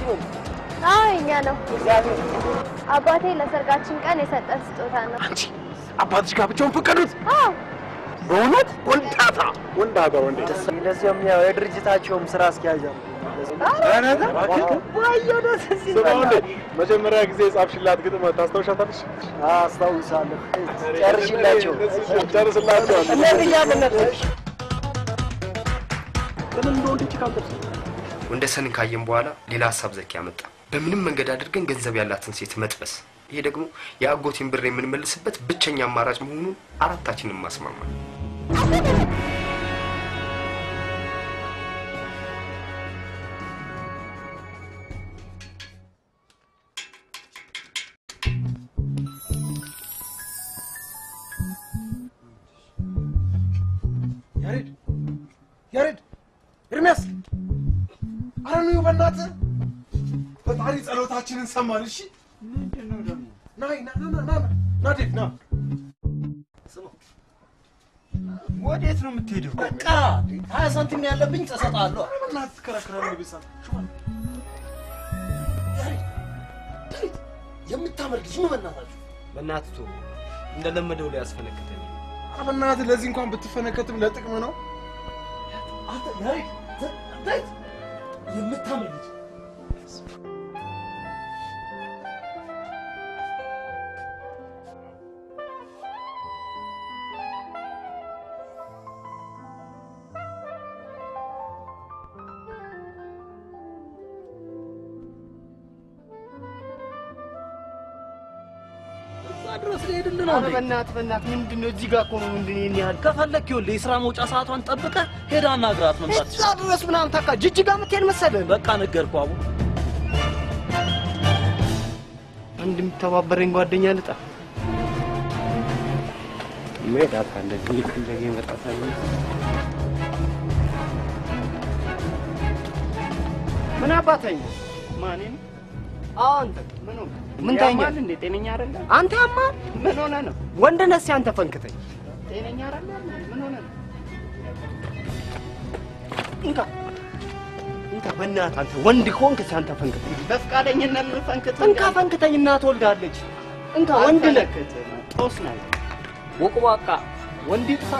ነው? አዎ የኛ ነው። እግዚአብሔር አባቴ ለሰርጋችን ቀን የሰጠን ስጦታ ነው። አንቺ አባትሽ ጋብቻውን ፈቀዱት? አዎ በእውነት ወንዳታ ወንድ ሀገር ወንድ ለዚያም ያው የድርጅታቸውም ስራ አስኪያጅ ነው። መጀመሪያ ጊዜ የጻፍሽላት ግጥም ታስታውሻታለሽ? አስታውሳለሁ። ጨርሽላቸው ጨርስላቸው። ለምን እንደወንድ ጭቃ ወንደሰንን ካየን በኋላ ሌላ ሀሳብ ዘኪ ያመጣ። በምንም መንገድ አድርገን ገንዘብ ያላትን ሴት መጥበስ። ይሄ ደግሞ የአጎቴን ብር የምንመልስበት ብቸኛ አማራጭ መሆኑን አራታችንን ማስማማል። ያሬድ ያሬድ ኤርሚያስ አረ ነው በእናትህ ፈጣሪ ጸሎታችንን ሰማን። እሺ ምንድን ነው ደግሞ? ናይ ና ና ና ና ና ዴቭ ና ወዴት ነው የምትሄደው? በቃ ሀያ ሳንቲም ያለብኝ እሰጥሃለሁ። በእናትህ ትከራከራለህ። ቤሳ የምታምር ልጅ ነው በእናታችሁ። በእናትህ ቶ እንደለመደው ላይ ያስፈነክተኝ። ኧረ በእናትህ ለዚህ እንኳን ብትፈነከትም ለጥቅም ነው። አንተ ያሬድ ዳዊት የምታምር ልጅ እዛ ድረስ ሊሄድልህ ነው ኧረ እንዴ? በእናትህ በእናትህ ምንድን ነው እዚህ ጋር እኮ ነው ምንድን ነው ይሄን ያህል ከፈለክ ይኸውልህ የስራ መውጫ ሰዓቷን ጠብቀህ ሄዳ አናግራት መምጣት እዛ ድረስ ምናምን ታካ ጅጅጋ የምትሄድ መሰለህ? በቃ ነገርኩህ አቡ። አንድ የሚተባበረኝ ጓደኛ ልጣ ሜዳታ እንደዚህ እንደዚህ ይመጣታል። ምን አባተኝ ማን ነው? አዎ አንተ ምን ሆነ? ምን ታኛል እንዴ? ጤነኛ አይደለም አንተ ያማ ምን ሆነ ነው? ወንድ ነህ እስኪ አንተ ፈንክተኝ። ጤነኛ አይደለም ምን ሆነ ነው? እንካ እንካ፣ በእናትህ አንተ ወንድ ከሆንክ እስኪ አንተ ፈንክተኝ። በፍቃደኝነት ፈንክተኝ። እንካ ፈንክተኝ፣ እናት ወልዳለች። እንካ ወንድ ነህ። ጦስ ነህ ወቅዋቃ ወንድ ይጥፋ።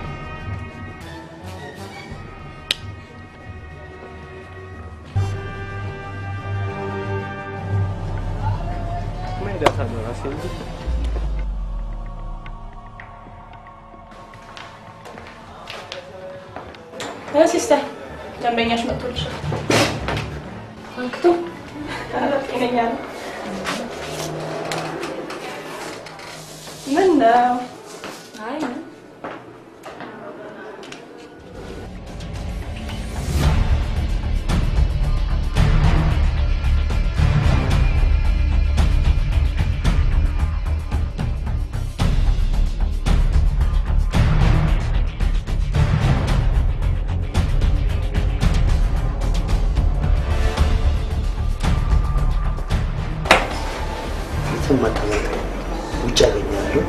መሄዳታለሁ ራሴ እንጂ ሲስተር ደንበኛሽ መጥቶልሻል። አንክቶ ኧረ ጤነኛ ነው። ምን ነው? አይ ምን የትም አታመልጥ። ውጭ አገኛለሁ።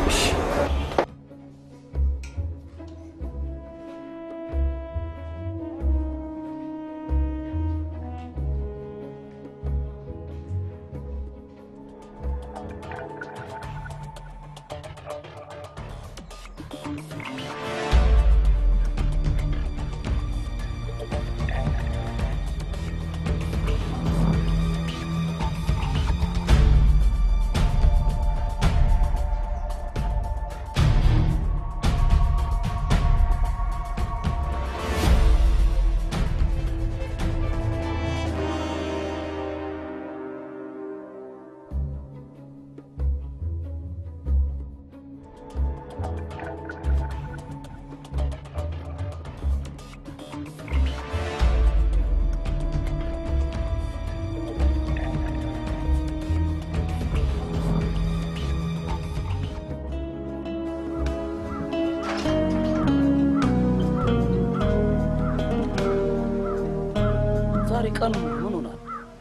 ዛሬ ቀኑ ምን ሆናል?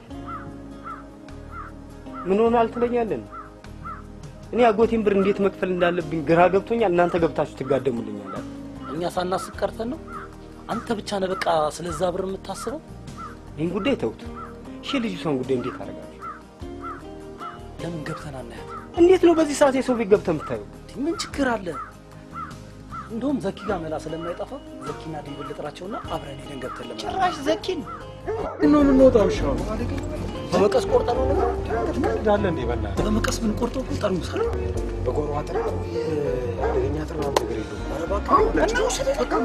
ምን ሆናል ትለኛለን? እኔ አጎቴን ብር እንዴት መክፈል እንዳለብኝ ግራ ገብቶኛል። እናንተ ገብታችሁ ትጋደሙልኛላችሁ። እኛ ሳናስብ ቀርተን ነው? አንተ ብቻ ነህ በቃ ስለዛ ብር የምታስበው? ይህን ጉዳይ ተውት። እሺ ልጅቷን ጉዳይ እንዴት አደርጋለሁ? ለምን ገብተን አናያት? እንዴት ነው በዚህ ሰዓት የሰው ቤት ገብተህ የምታየው? ምን ችግር አለ? እንደውም ዘኪ ጋር መላ ስለማይጠፋ ዘኪና ድንብል ልጥራቸውና አብረን ሄደን ገብተን ለምን ጭራሽ ዘኪን ነው የምንወጣው? እሺ አሁን በመቀስ ቆርጠ ነው ነው እንዳለ እንዴ በእናትህ በመቀስ ምን ቆርጦ ጠርሙስ አለ በጓሮ አጥር አደገኛ አጥር ምናምን ነገር የለውም። ኧረ እባክህ በቃ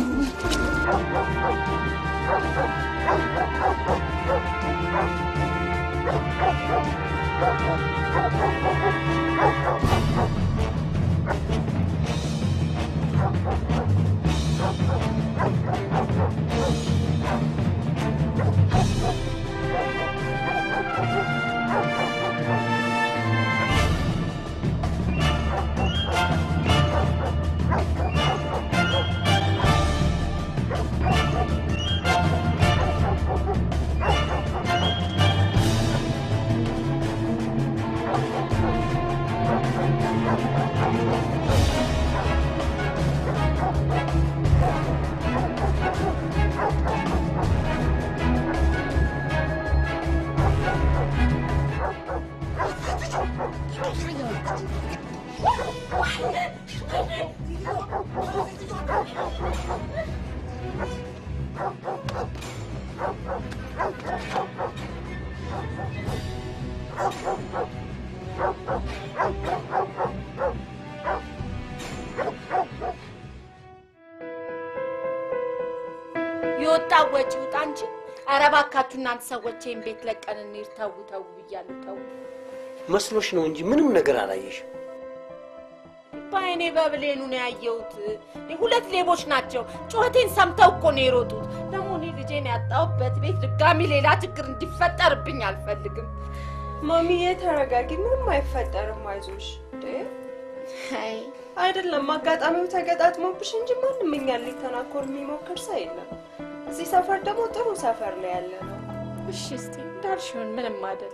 የወጣ ወጪ ውጣ እንጂ። ኧረ እባካችሁ እናንተ ሰዎች ይህን ቤት ለቀን እንሂድ። ተው ተው ብያለሁ። ተው መስሎሽ ነው እንጂ ምንም ነገር አላየሽም። በአይኔ በብሌኑ ነው ያየሁት። ሁለት ሌቦች ናቸው። ጩኸቴን ሰምተው እኮ ነው የሮጡት። ደግሞ እኔ ልጄን ያጣሁበት ቤት ድጋሚ ሌላ ችግር እንዲፈጠርብኝ አልፈልግም። ማሚዬ ተረጋጊ፣ ምንም አይፈጠርም፣ አይዞሽ። እንዴ አይ አይደለም አጋጣሚው ተገጣጥሞብሽ እንጂ ማንም እኛን ሊተናኮር የሚሞክር ሰው የለም። እዚህ ሰፈር ደግሞ ጥሩ ሰፈር ላይ ያለ ነው። እሺ እስቲ እንዳልሽውን ምንም አይደል።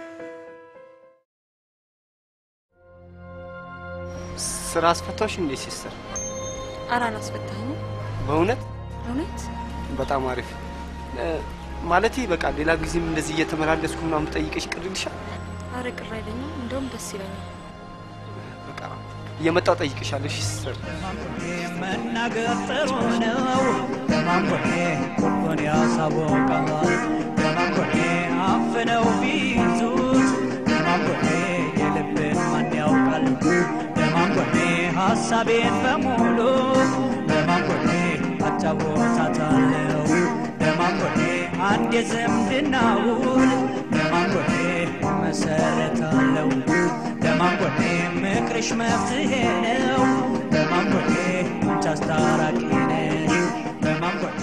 ስራ አስፈታሽ እንዴ ሲስተር? ኧረ አላስፈታኝም። በእውነት እውነት በጣም አሪፍ እ፣ ማለቴ በቃ ሌላ ጊዜም እንደዚህ እየተመላለስኩ ምናምን ጠይቀሽ ቅር ይልሻል? ኧረ ቅር አይለኝም፣ እንደውም ደስ ይለኛል። በቃ እየመጣው ጠይቅሻለሁ እሺ ሲስተር። መናገር ጥሩ ነው። ደማንኮኔ ሁሉን ያሳወቀዋል። ደማንኮኔ አፍነው ቢይዙት ደማንኮኔ የልብን ማን ያውቃል? ደማንኮኔ ሀሳቤን በሙሉ ደማንኮኔ አጫወታታለው። ደማንኮኔ አንድ የዝምድና ውል ደማንኮኔ መሰረታለው። ደማንኮኔ ምክርሽ መፍትሄ ነው። ደማንኮኔ አንቺ አስታራቂ ነሽ። ደማንኮኔ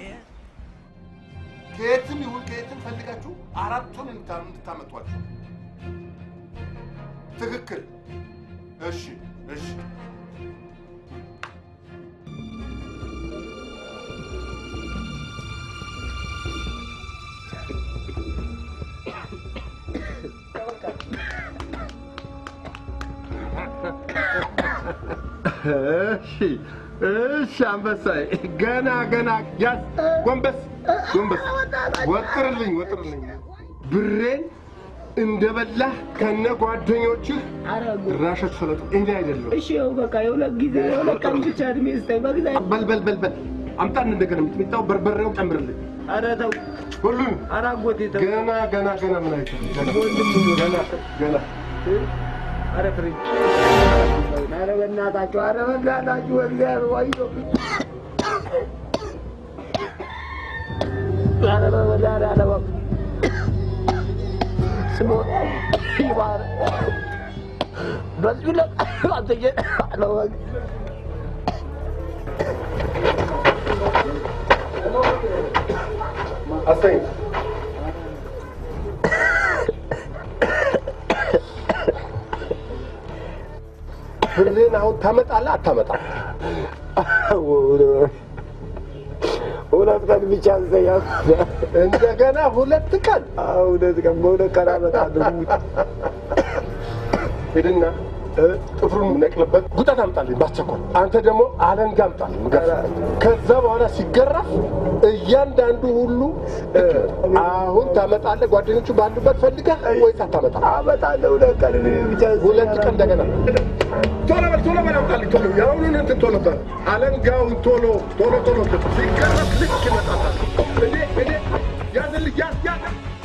ከየትም ይሁን ከየትም ፈልጋችሁ አራቱን እንድታ- እንድታመጧቸው። ትክክል። እሺ፣ እሺ። እሺ እሺ፣ አንበሳዬ ገና ገና ያዝ፣ ጎንበስ ጎንበስ፣ ወጥርልኝ ወጥርልኝ። ብሬን እንደበላህ ከነ ጓደኞችህ ራሸት ፈለጡ እኔ አይደለም። እሺ ያው በቃ የሁለት ጊዜ የሁለት ቀን ብቻ እድሜ ስጠኝ። በጊዜ በል በል በል በል አምጣን እንደገና ሚጥሚጣው በርበሬው ጨምርልኝ። ኧረ ተው ሁሉም ኧረ አጎቴ ተው። ገና ገና ገና ምን አይተህ ገና ገና ገና ኧረ ፍሬ ኧረ በእናታችሁ ኧረ በእናታችሁ እግዚአብሔር ወይዶ ኧረ በመድኃኒዓለም ስሞ ይማር በዚህ ለቅ አንተዬ አለው አስተኝ ብሬን አሁን ታመጣለህ አታመጣም? ሁለት ቀን ብቻ አንስተኛ እንደገና ሁለት ቀን ሁለት ቀን በሁለት ቀን አመጣለሁ። ሂድና እ፣ ጥፍሩን ነቅልበት፣ ጉጠት አምጣልኝ በአስቸኳይ። አንተ ደግሞ አለንጋ አምጣልኝ። ከዛ በኋላ ሲገረፍ እያንዳንዱ ሁሉ እ፣ አሁን ታመጣለህ። ጓደኞቹ ባሉበት ፈልገህ ወይስ አታመጣም? አመጣለሁ። ሁለት ቀን ሁለት ቀን እንደገና ቶሎ በል ቶሎ በል አምጣልኝ ቶሎ። የአሁኑን እንትን ቶሎ በል አለንጋውን ቶሎ ቶሎ ቶሎ ሲገረፍ ልክ ይመጣታል። እንዴ እንዴ ያዝልኝ ያዝ ያዝ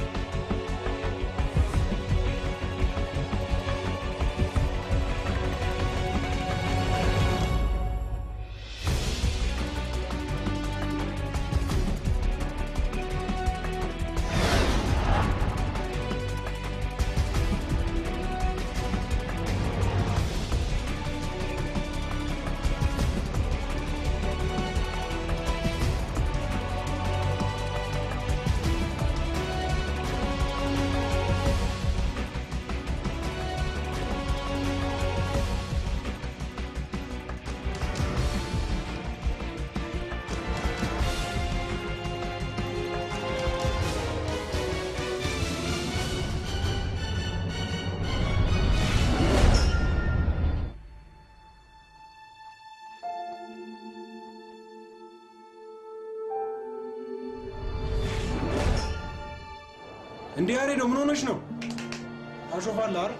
እንዴ ያሬዶ ምን ሆነሽ ነው? አሾፋለህ አይደል?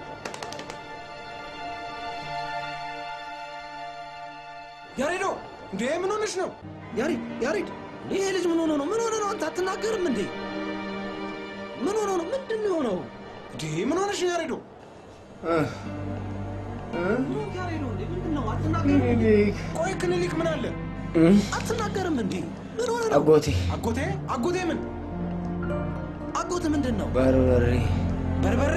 ያሬዶ እንዴ ምን ሆነሽ ነው? ያሬድ ያሬድ፣ ይሄ ልጅ ምን ሆኖ ነው? ምን ሆነ ነው? አንተ አትናገርም እንዴ? ምን ሆኖ ነው? ምንድን ነው የሆነው? እንዴ ምን ሆነሽ ነው ያሬዶ? ያሬዶ እንዴ ምንድን ነው? አትናገርም? ቆይ ክሊኒክ ምን አለ? አትናገርም እንዴ? ምን ሆነ ነው? አጎቴ አጎቴ አጎቴ ምን አጎት ምንድን ነው? በርበሬ በርበሬ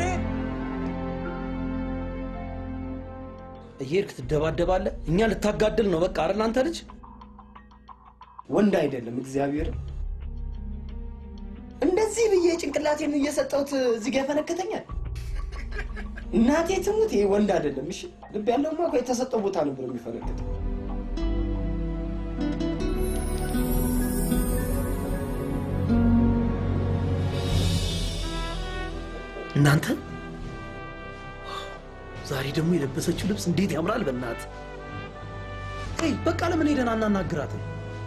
እየሄድክ ትደባደባለህ። እኛ ልታጋድል ነው በቃ አይደል? አንተ ልጅ ወንድ አይደለም እግዚአብሔር እንደዚህ ብዬ ጭንቅላቴን እየሰጠሁት እዚህ ጋር ያፈነክተኛል። እናቴ ትሙት፣ ይሄ ወንድ አይደለም። እሺ ልብ ያለውማ እኮ የተሰጠው ቦታ ነበር የሚፈነክተው። እናንተ ዛሬ ደግሞ የለበሰችው ልብስ እንዴት ያምራል! በእናት ይ በቃ ለምን ሄደን አናናግራትም?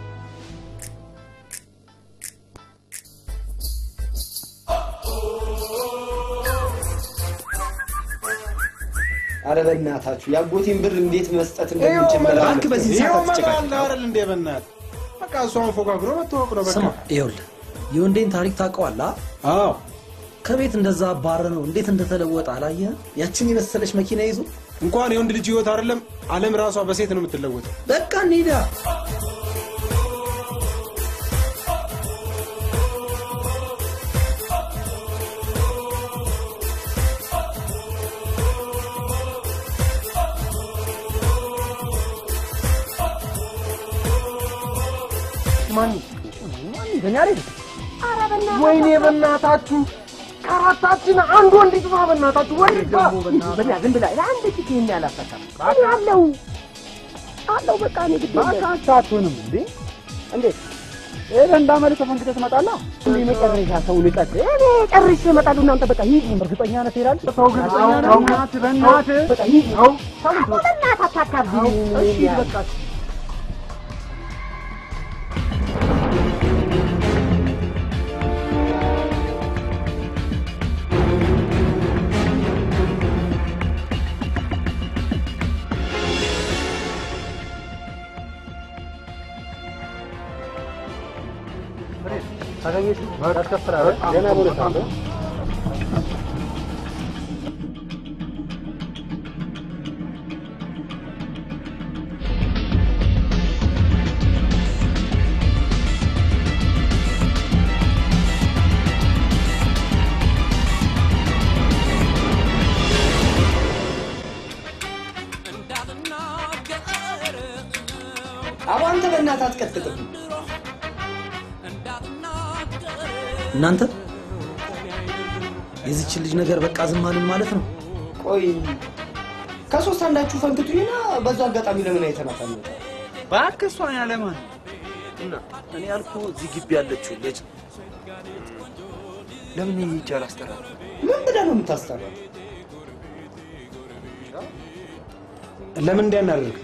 አረ በእናታችሁ የአጎቴን ብር እንዴት መስጠት እንደምንችል እባክህ በዚህ ሰዓት ይኸው አትጨቃጨቅ። መጣልህ አይደል እንዴ በእናትህ በቃ እሷን ፎጋግሮ መተዋወቅ ነው በቃ ስማ ይኸውልህ የወንዴን ታሪክ ታውቀዋለህ? አዎ ከቤት እንደዛ ባረ ነው እንዴት እንደተለወጠ አላየህም? ያችን የመሰለች መኪና ይዞ እንኳን የወንድ ልጅ ህይወት አይደለም ዓለም ራሷ በሴት ነው የምትለወጠው። በቃ እንሂዳ። ማን ማን ያሬድ? ወይኔ በእናታችሁ ከአራታችን አንድ ወንድ ይጥፋ። በእናታችሁ ወንድ ይጥፋ። በላ ዝም ብላ ለአንድ ጊዜ ይሄን ያላፈታም አለው አለው በቃ እኔ ግድ ባካችሁ አትሆንም እንዴ? እንዴት ሄደህ እንዳመልህ ተፈንክተህ ትመጣለህ? እኔ መጨረሻ ሰው ልቀጥ እኔ ጨርሼ እመጣለሁ። እናንተ በቃ ሂድ። እርግጠኛ ነህ ትሄዳለህ? ሰው ግን ተው፣ ተው፣ በእናትህ በእናትህ በቃ ሂድ። ተው፣ ተው፣ በእናትህ አታካብድ። እሺ በቃ ታገኘሽ ያስከፍላል። ገና ሞለት አለ አቦ አንተ በእናትህ አትቀጥቅጥም። እናንተ የዚችን ልጅ ነገር በቃ ዝም አልን ማለት ነው። ቆይ ከሶስት አንዳችሁ ፈንክቱኝና በዛው አጋጣሚ ለምን አይተናታል? እባክህ እሷን ያለማን እና እኔ ያልኩህ እዚህ ግቢ ያለችው ልጅ ለምን ይቻል አስጠራት? ምን ብለህ ነው የምታስጠራት? ለምን እንዲያናደርግ